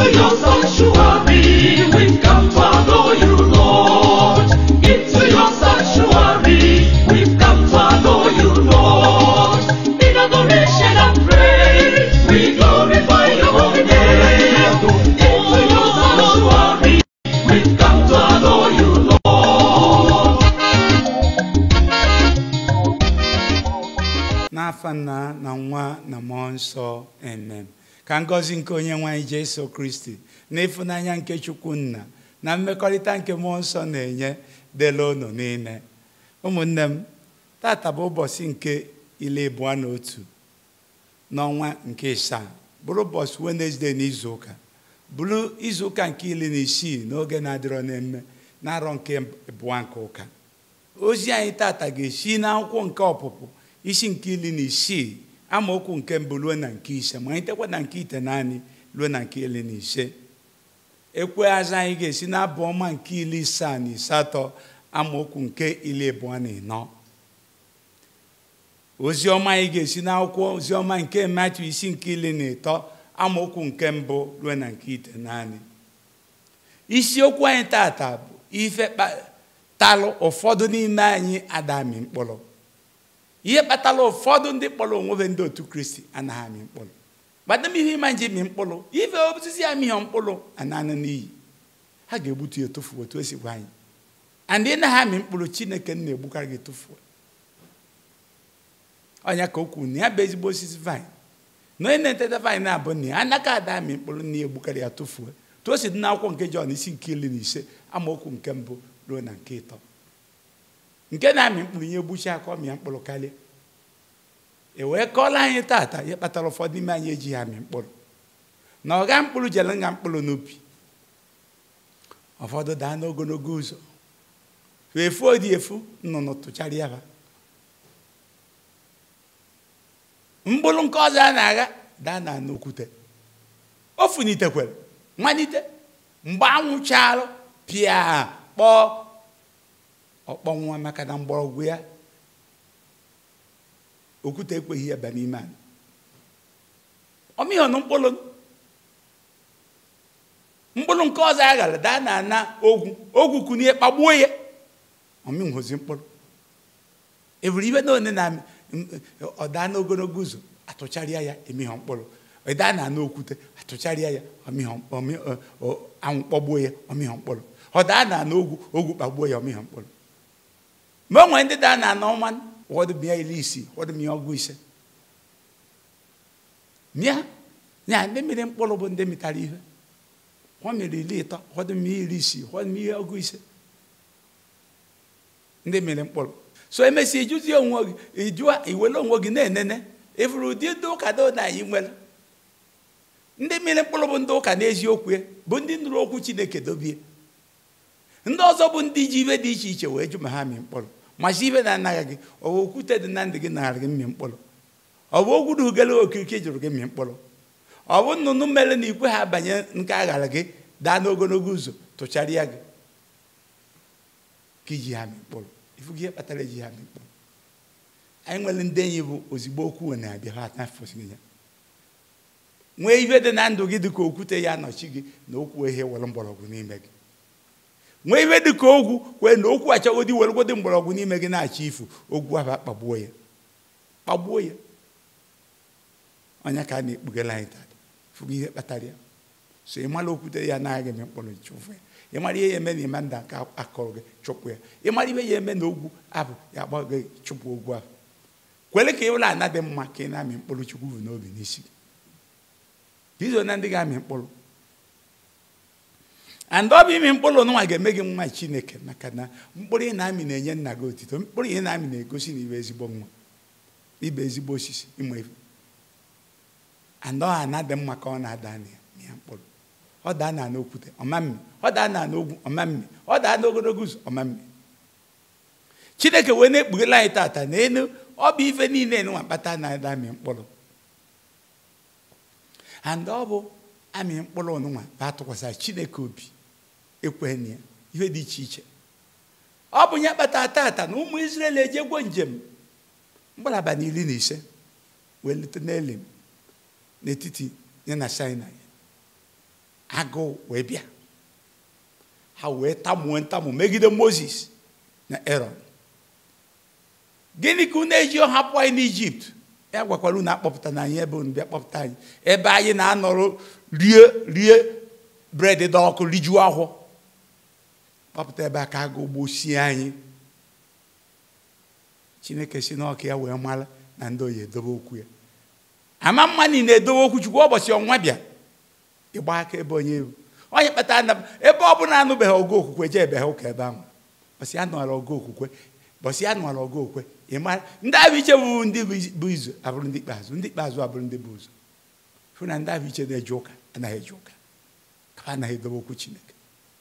Into your sanctuary, we've come to adore you, Lord. Into your sanctuary, we've come to adore you, Lord. In adoration and praise, we glorify your holy name. Into your sanctuary, we've come to adore you, Lord. n'afa nna na nwa na mmụọ nsọ amen ka ngọzi nke onye nwanyị jesu kristi na ịfụnanya nke chukwu nna na mmekọrịta nke mmụọ nsọ na-enye dela unu niile ụmụnne m tata bụ ụbọchị nke ile abụọ na otu n'ọnwa nke ịsaa bụrụ ụbọchị wenezdee n'izu ụka bụrụ izu ụka nke iri na isii n'oge na-adịrọ n'emme na-arọ nke abụọ nke ụka ozi anyị tata ga-esi n'akwụkwọ nke ọpụpụ isi nke iri na isii amaokwu nke mbụ ruo na nke ise ma anyị tekwa na nke ite naanị ruo na nke iri na ise ekwe azụ anyị ga-esi n'abụ ọma nke iri isaa na asatọ amaokwu nke iri abụọ na ịnọ oziọma anyị ga-esi n'akwụkwọ oziọma nke mmatụ isi nke iri na ịtọ amaokwu nke mbụ ruo na nke ite naanị isiokwu anyị tata bụ ife kpatalụ ụfọdụ n'ime anyị adami mkpụrụ ihe kpatara ụfọdụ ndị kpọrọ onwe ndị otu kristi anaghị amị mkpụrụ gbadam ihe ịma nji mị mkpụrụ ife osisi amịghọ mkpụrụ ananụ n'iyi ha ga-egbutu ya etufu otu esi gwa anyị and ị naghị amị mkpụrụ chineke na-egbukarị gị etufuo ọnya ka o kwuru na ya bụ ezigbo osisi vine na onye na-eteta vine na-abụ na ya anaka ada amị mkpụrụ na ya egbukarị ya tụfuo tu o si dị n'akwụkwọ nke jọn isi nke iri na ise amaokwu nke mbụ ruo na nke ịtọ nke na-amị mkpụrụ ihe egbuchi aka ọ mịa mkpụrụ karịa e wee kọọla anyị tata ihe kpatara ụfọdụ ime anyị ejighị amị mkpụrụ na ọga mkpụrụ jere nga mkpụrụ n'ubi ụfọdụ daa n'ogologo ụzọ efu odi efu nnụnụ tụchara ya ha mkpụrụ nke ọzọ a na-agha daa na n'okwute o funitekwere malite mgbe anwụ charụ pịa kpọọ ọkpọnwụwa maka na mgbọrọgwụ ya okwute ekweghị ya ba n'ime anyị ọmịghọnụ mkpụrụ mkpụrụ nke ọzọ a ghara daa na ana ogwu ogwu kunie kpagbuo ya ọmịnhozi mkpụrụ eburu ibe na one na ọdaa n'ogologo ụzọ atụcharịa ya emighọ mkpụrụ ịdaa na ana okwute atụcharịa ya anwụ kpọgbuo ya ọmịghọ mkpụrụ ọdaa na ana ogwu ogwu kpagbuo ya ọmịghọ mkpụrụ mgbe o nwere ndị daa na ana ọnwa ụfọdụ mịa iri isii ụfọdụ mịa ọgụ ise mịa ya ndị mmiri mkpụrụ bụ ndị mịtara ihe ọ mịrị iri ịtọ ụfọdụ mịa iri isii ụfọdụ mịa ọgụ ise ndị mmiri mkpụrụ so emesịa ijuzie onwe gị ijụa iwere onwe gị na-enene ịfụrụ ụdị ndị ụka do na anyị nwere ndị mmiri mkpụrụ bụ ndị ụka n'eziokwu ya bụ ndị nụrụ okwu chineke dobie ndị ọzọ bụ ndị ji ibe dị iche iche wee jụ ma ha mị mkpụrụ machi ibe na-anaghị gị ọ bụ okwute dị na ndụ gị nara gị mmị mkpụrụ ọ bụ ogwu dugere okirike jụrụ gị mmị mkpụrụ ọ bụ nnụnụ mere na ikwe ha banye nke aghara gị daa n'ogologo ụzọ tụcharịa gị ka iji ha mị mkpụrụ ifu gị ihe kpatara eji ha mị mkpụrụ anyị nwere ndị enyi bụ ozigbo okwu na-abịa ha atafụsịghị ya nwee ibe dị na ndụ gị dị ka okwute ya anọchi gị na okwu ihe were mgbọrọgwụ n'ime gị nwee ibe dị ka ogwu kwee na okwu achọgodi weregodi mgbọrọgwụ n'ime gị na-achọ ifu ogwu ahụ kpagbuo ya kpagbuo ya onye ka a na-ekpugela anyị taa fụgo ihe kpatara ya so ị mara okwute ya anaghị eme mkpụrụ chụfụ ya ị mara ihe ya eme na ịma nda nke akọrọ gị chụpụ ya ị mara ihe ya eme na ogwu abụ ya agba gị chụpụ ogwu ahụ kwere ka ị ụlọ ana dị mma ka ị na-amị mkpụrụ chukwu bụ n'obi n'isi gị izo na ndị ga-amị mkpụrụ and ọ bụ imi mkpụrụ nwa ga-eme gị nwa chineke maka na mkpụrụ ị na-amị na-enye nna gị otito mkpụrụ ị na-amị na-egosi na ibe ezigbo nwa ibe ezigbo osisi ịma ife and ọ na-adị mma ka ọ na-ada na ya mkpụrụ ọ daa na n'okwute ọmammi ọ daa na n'ogwu ọmammi ọ daa n'ogologo ụzọ ọmammi chineke wee na-ekpughela anyị tata na enu ọ bụ ife niile nwa kpata na-ada amị mkpụrụ and ọ bụ amị mkpụrụ nwa bụ atụkwasịra chineke obi ekweghị na ya ihe dị iche iche ọ bụ ya kpata tata na ụmụ Izrel ejegwo njem mkpụrụ abalị iri na ise wee lute n'elim n'etiti ya na Sinai agụụ wee bịa ha wee tamuo ntamu megide moses na aaron gịnị ka unu eji hapụ anyị n'ijipt ya gwakwara unu akpọpụta na anyị ebe unu bịa kpọpụta anyị ebe anyị na-anọrọ rie rie bred dị ọkụ rijuo ahụ kpọpụta ebe a ka agụ gbosie anyị chineke si n'ọka ya wee mara na ndị oyi edobe okwu ya ama mma niile edobe okwu chukwu ụbọchị ọnwa bịa ịgba aka ebe onye ewu onye kpatara na ebe ọ bụla anụbeghị ọgụ okwukwe jee ebe ha ụka ebe ahụ bọsị ya nụara ọgụ okwukwe bọsị ya nụara ọgụ okwukwe ị mara ndị ahụ iche bụ ndị bụ izu abụrụ ndị ikpeazụ ndị ikpeazụ abụrụ ndị bụ ụzọ fụ na ndị ahụ iche na-eje ụka anaghị eje ụka ka ha anaghị edobe okwu chineke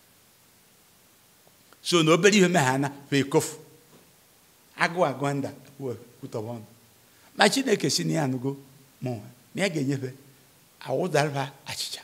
so na obere ihe meghe ana bụ ekofu agụ agụ nda kwutọba ọnụ ma chineke si na ya anụgo mụnwa na ya ga-enyefe awụdara achịcha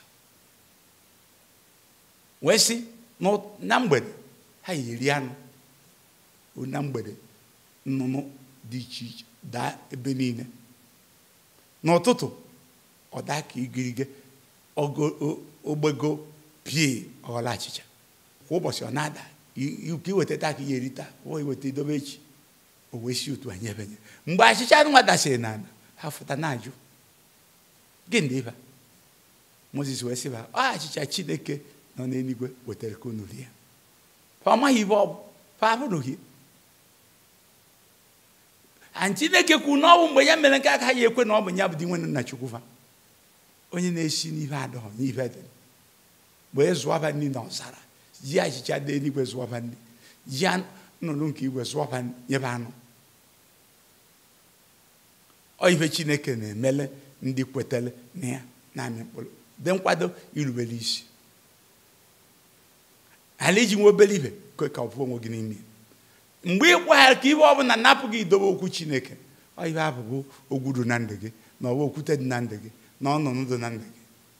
wee sị na mgbede ha yiri anụ na mgbede nnụnụ dị iche iche daa ebe niile n'ụtụtụ ọ daa ka igirige ogbego pie ọghọla achịcha kwa ụbọchị ọ na-ada ka iweta taa ka ihe eri taa o iweta idobe echi o wee si otu anyị ebenye mgbe achịcha nwa dasịrị n'ala ha fụta na-ajụ gịnị dị ịba moses wee sị ba ọ achịcha chineke nọ n'eluigwe wetara ka unu rie fa ọ maghị ibe ọ bụ fa abụrụghị a chineke kwuru na ọ bụ mgbe ya mere nke aka ya ekwe na ọ bụ ya bụ di nwere nna chukwu fa onye na-esi n'ife adọghọ n'ife dị wee zụọba nri na ọzara ji achịcha dị eluigwe zụọba nri ji nnụnụ nke igwe zụọba nyebe anụ ọ ife chineke na-emele ndị kwetara na ya na-amị mkpụrụ dị nkwado irubere isi ala iji nwe obere ibe kwe ka ọ bụ onwe gị n'ime mgbe ị gwaghara ka ibe ọbụla napụ gị idobe okwu chineke ọ ihe abụbụ ogwuru na ndụ gị na ọwa okwute dị na ndụ gị na ọnụnụ dị na ndụ gị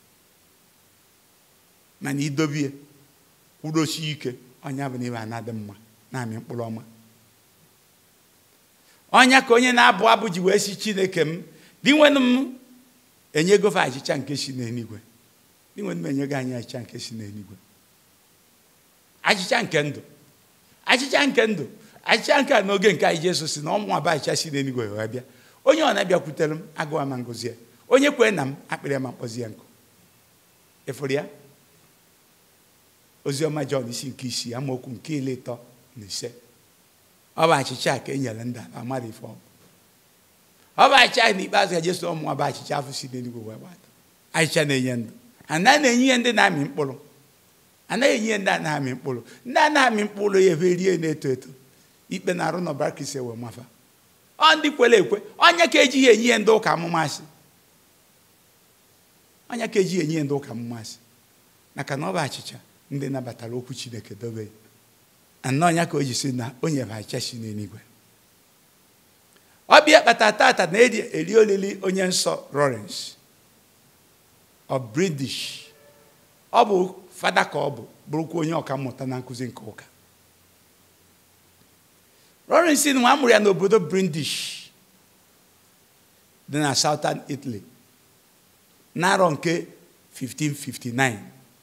mana idobie kwudosie ike ọnya bụ na ibe ana dị mma na-amị mkpụrụ ọma ọnya ka onye na-abụ abụ ji wee si chineke m dị nwenu m enyegofe achịcha nke si n'eluigwe dị nwenu m enyego anyị achịcha nke si n'eluigwe achịcha nke ndụ achịcha nke ndụ achịcha nke a n'oge nke anyị Jesu si na ọmụ aba achịcha si n'eluigwe wee bịa onye ọ na-abịakwutere m agụwa ma ngozi ya onye kwee na m akpịrị ya ma mkpọzi ya nkụ ịfụrụ ya oziọma Jọn isi nke isii amaokwu nke ile ịtọ na ise ọ bụ achịcha ka e nyere ndị ala mmadụ ife ọ bụ ọ bụ achịcha n'ikpeazụ ka Jesu ọmụ aba achịcha afọ si n'eluigwe wee gbata achịcha na-enye ndụ anaghị na-enye ihe ndị na-amị mkpụrụ anaghị enye ndị a na-amị mkpụrụ ndị a na-amị mkpụrụ ya ebe rie na-eto eto ikpe na-arụ n'ọbara kristi ewe mafa ọ ndị kwere ekwe onye ka ejighị enye ihe ndị ụka amụmasị onye ka ejighị enye ihe ndị ụka amụmasị maka na ọ bụ achịcha ndị nabatara okwu chineke dobe ya ana ọnya ka o ji si na o nyere achịcha si n'eluigwe ọbịa kpata tata na eri olili onye nsọ Lawrence of British ọ bụ fada ka ọ bụ bụrụkwa onye ọka mmụta na nkụzi nke ụka Lawrence nwa amụrụ ya n'obodo British dị na Southern Italy n'arọ nke 1559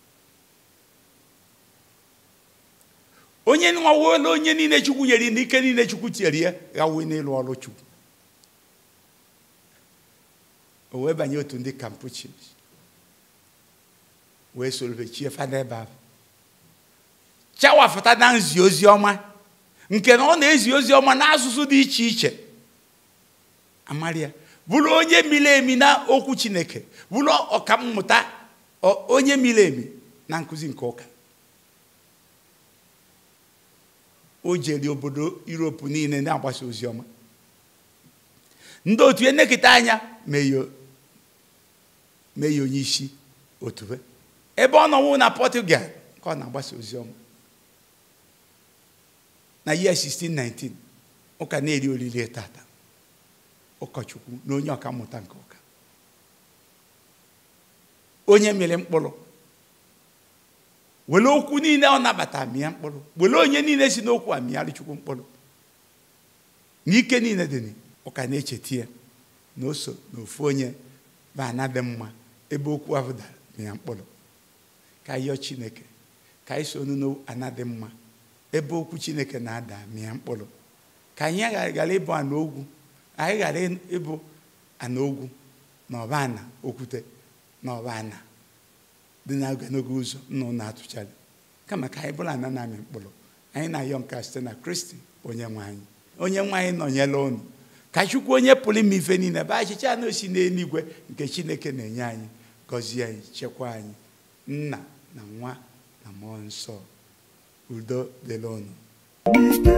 onye nwawola onye niile chukwu nyere n'ike niile chukwu tinyere ya gawe n'ịlụ ọrụ chukwu o wee banye otu ndị Campuchians wee soro chie fada ebe ahụ chawafụta na nzi ozi ọma nke na ọ na-ezi ozi ọma n'asụsụ dị iche iche amaria bụrụ onye miri emi na okwu chineke bụrụ ọkammụta onye miri emi na nkụzi nke ụka o jere obodo Europe niile na-agbasa ozi ọma ndị otu enekịta anya mee ya onye isi otube ebe ọ nọwụ na Portugal ka ọ na-agbasa ozi ọma na year 1619 ụka na-eri olili tata ụkọchukwu na onye ọka mmụta nke ụka onye mere mkpụrụ were okwu niile ọ nabata mịa mkpụrụ were onye niile si n'okwu a mịarị chukwu mkpụrụ n'ike niile dị ụka na-echeta ya na oso na ofu onye ba ana dị mma ebe okwu ahụ dara mịa mkpụrụ ka anyị yọọ chineke ka anyị sonu n'ana dị mma ebe okwu chineke na-ada mịa mkpụrụ ka anyị ghara ịbụ ana ogwu anyị ghara ịbụ ana ogwu na ọba ana okwute na ọba ana dị na ogologo ụzọ nna ụnụ atụchara kama ka anyị bụrụ ana na-amị mkpụrụ anyị na-ayọ nka site na kristi onye nwe anyị onye nwe anyị nọnyela ụnụ ka chukwu onye pụrụ ime ife niile bụ achịcha na osi n'eluigwe nke chineke na-enye anyị gọzie anyị chekwa anyị nna na nwa na mmụọ nsọ udo dịrị ụnụ